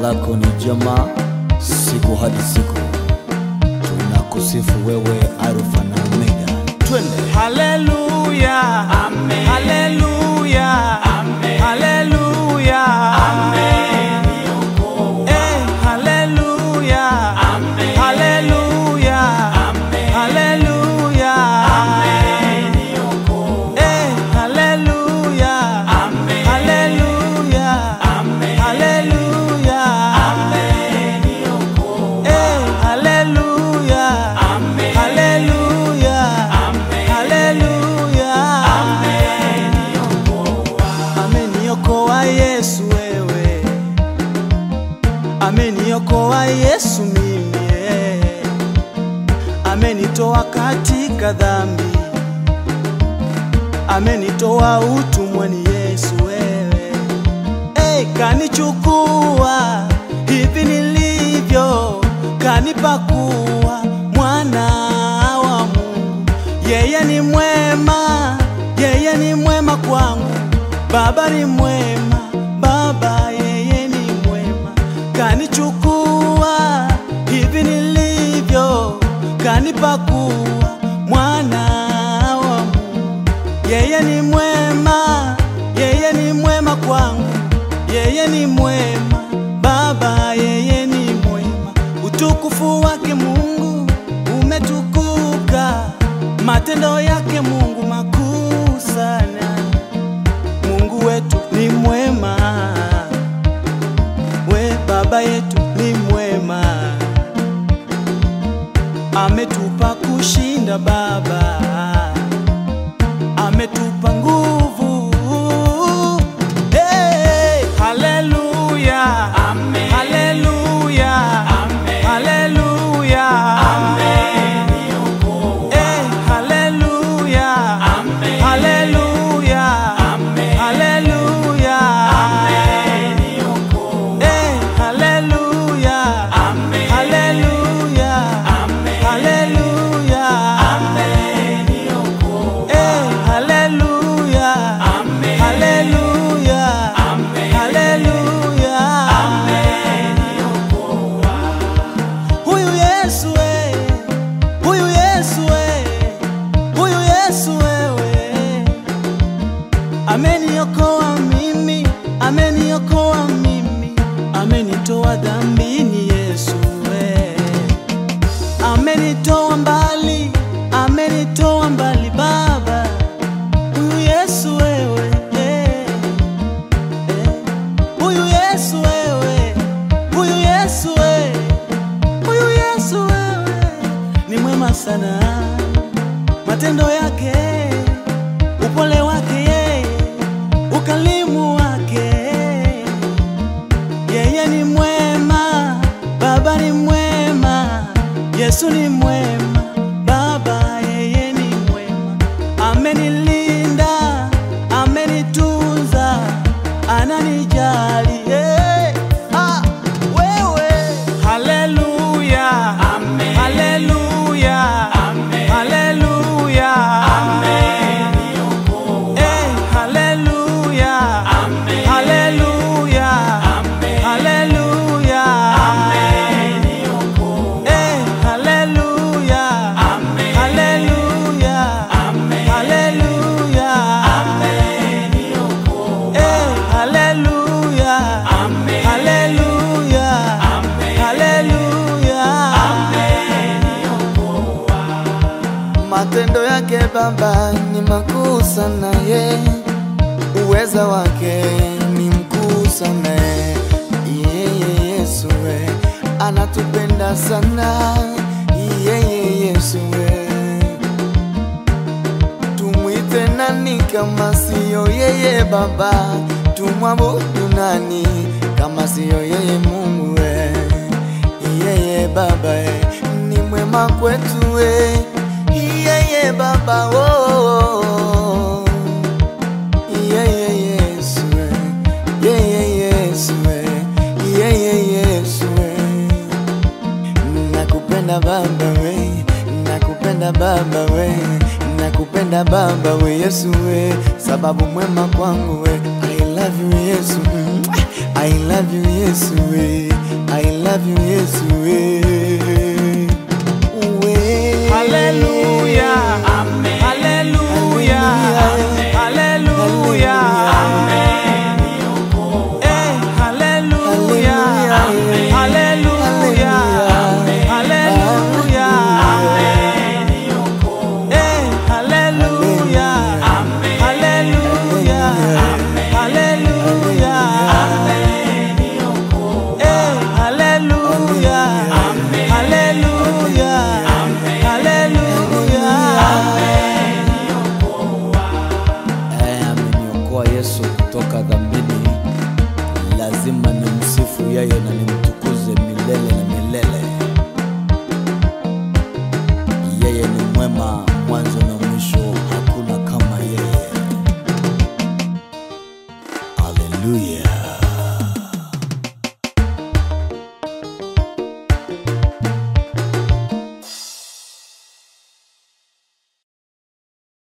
lako ni jema siku hadi siku, tunakusifu wewe Alfa na Omega. Twende. Haleluya. Amen. Haleluya. Amen. Haleluya. Amen. Niokoa. Eh, haleluya. Amen. Haleluya. Amen. Haleluya. Amen. Niokoa. Eh, haleluya. Amen. Haleluya. Amen. Haleluya. Amen. Niokoa. Eh, haleluya. Amen. Haleluya. Amen. Haleluya. Amen. Niokoa. Ameniokoa Yesu wewe, ameniokoa Yesu mimi, eh. amenitoa katika dhambi, amenitoa utumwani Yesu wewe, eh, kanichukua hivi nilivyo, kanipa kuwa mwana wa Mungu. Yeye ni mwema, yeye ni mwema kwangu. Baba ni mwema, Baba yeye ni mwema, kanichukua hivi nilivyo, kanipa kuwa mwana wa Mungu. Yeye ni mwema, yeye ni mwema kwangu, yeye ni mwema, Baba yeye ni mwema. Utukufu wake Mungu umetukuka, matendo yake Mungu makuu sana. Mungu wetu ni mwema, we Baba yetu ni mwema, ametupa kushinda Baba, ametupa nguvu. Hey, haleluya, Amen. haleluya, Amen. haleluya, Amen. Niokoa. Eh, haleluya, Amen. haleluya, Amen. haleluya, Amen. Niokoa. Eh, haleluya, Amen. haleluya, Amen. haleluya, Amen. Niokoa. Eh, haleluya, Amen. haleluya, Amen. haleluya. Amen. Niokoa. Huyu Yesu we, huyu Yesu we, huyu Yesu wewe, ameniokoa mimi, ameniokoa mimi, amenitoa dhambini Yesu we, amenitoa mbali, amenitoa mbali Baba, huyu Yesu wewe, eh, eh. huyu Yesu wewe, huyu Yesu wewe Huyu Yesu wewe ni mwema sana, matendo yake, upole wake yeye, ukalimu wake, yeye ni mwema, Baba ni mwema, Yesu ni mwema, Baba yeye ni mwema, amenilinda, amenitunza, ananijali hey. ah, wewe Haleluya, Amen. haleluya, Amen. haleluya, Amen. Niokoa. eh, haleluya, Amen. haleluya, Amen. haleluya, Amen. Niokoa. eh, haleluya, Amen. haleluya, Amen. haleluya, Amen. Niokoa. eh, haleluya, Amen. haleluya, Amen. haleluya. Amen. Niokoa. Matendo yake Baba ni makuu sana, ye uweza wake ni mkuu sana, yeye Yesu we anatupenda sana, yeye Yesu we tumwite nani kama siyo yeye Baba? Tumwabudu nani kama siyo yeye Mungu we yeye Baba we ni mwema kwetu we yeye Baba oh, yeye Yesu we yeye Yesu we yeye Yesu we nakupenda Baba we nakupenda Baba we nakupenda Baba we Yesu we sababu mwema kwangu we I love you Yesu mm. I I love you Yesu we I love you Yesu we we Hallelujah. Amen. Hallelujah. Hallelujah. Eh, hallelujah. Hallelujah. Hallelujah. Eh, hallelujah. Hallelujah. Hallelujah. Eh, hallelujah. Hallelujah. Hallelujah. Eh, ameniokoa Yesu kutoka dhambini, lazima nimsifu yeye na nimtukuze milele na milele.